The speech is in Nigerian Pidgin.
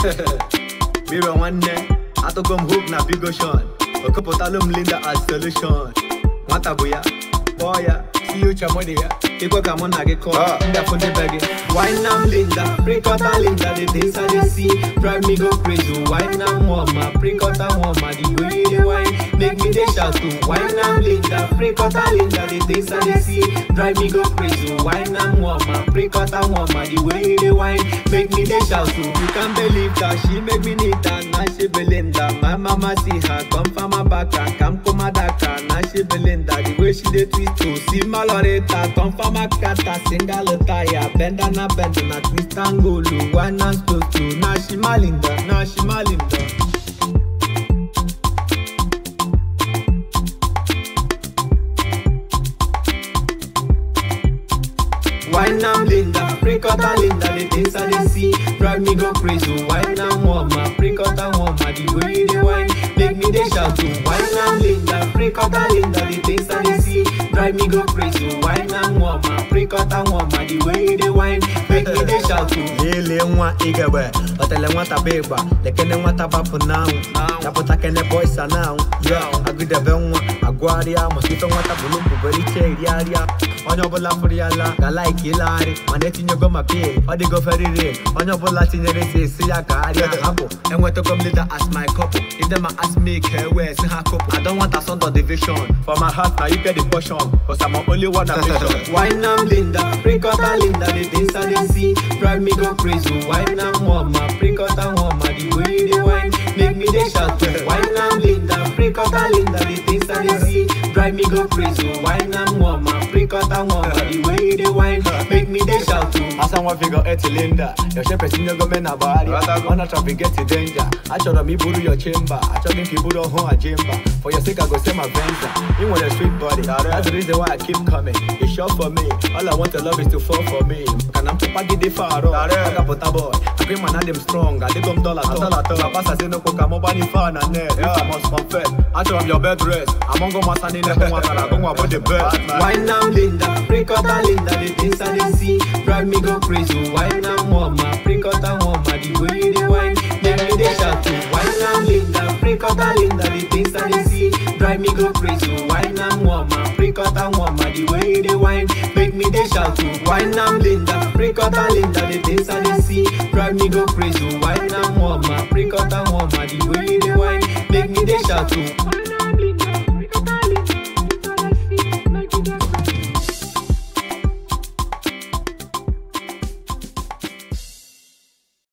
Mirror nwanne atụgo m hope na bigoshon okepụtalụ m linda as solution nwata bụ ya kpọọ ya si uche mụ dị ya ikwe ka mụ na gị kọọ ndafụ ndị be gị wine am linda prikọta linda the things i dey see drive me go crazy wine am mama prikọta mama the way you dey wine make me dey shout to wine am linda prikọta linda the things i dey see drive me go crazy wine am mama prikọta mama the way you dey wine make me dey shout to you can believe that she make me need that na she belinda my mama see her come from her back and come come her daka na she belinda the way she dey twist to see maloreta come from her kata single tire bend and a bend na twist and go low wine and slow slow na she malinda na she malinda. Wine am Linda, break out a Linda, the things I dey see drive me go crazy. Wine am warmer, break out a warmer, the way you dey wine make me dey shout to. Wine am Linda, break out a Linda, the things I dey see drive me go crazy. Wine am warmer, break out a warmer, the way you dey wine make me dey shout to. Lele nwa igebe, otele nwata bụ ịgba, lekene nwata gbapụ n'anwụ, chapụta kene boys a n'anwụ, yo, agụdebe nwa, agụgharịa, maka ife nwata bụ n'ụbụbere iche iriarịa, onye ọbụla fụrụ ya la, ga like ịlagharị, mana etinyego ma pay, ọ dịgo very real, onye ọbụla tinyere ezi esi ya gagharịa, hapụ, enwetago m leader as my couple, if them a ask me ka ewe si ha couple, I don't want a son of division, for my heart na you get the portion, cause I'm only one ambition. Wine am Linda, break out a Linda, the things I dey see drive me go crazy. Wine am mama, break out a mama, the way you dey wine make me dey shout. Wine am Linda, break out a Linda, the things I dey see drive me go crazy. Wine am mama, break out a mama, the way you dey wine make me dey shout. Asa nwa figure eight cylinder, your shape is in your na bari. Wanna traffic get to danger. Achọrọ m iburu your chamber, achọghị m ka iburu ọhụụ ajimba. For your sake I go say my venza. You want a sweet body, that's the reason why I keep coming. It's sure for me, all I want to love is to fall for me. Kana m tụpagide faro, agapụta boy. Agree man adị m strong, adịgo m dollar tọ. Papa sazi n'okwu ka mụ gbanye fa na net. If I must confess, achọrọ m your bed rest. Amongo masa niile bụ nwa tara, agụ nwa bụ the best. Wine am Linda, break out a Linda, the things I dey see drive me go crazy. Wine am mama, break out a mama, the way you dey wine make me dey shout. Wine am Linda, break out a Linda, the things I dey see drive me go crazy. Wine am mama, break out a mama, the way you dey wine make me dey shout. Wine am Linda, break out a Linda, the things I dey see drive me go crazy. Wine am mama, break out a mama, the way you dey wine make me dey shout.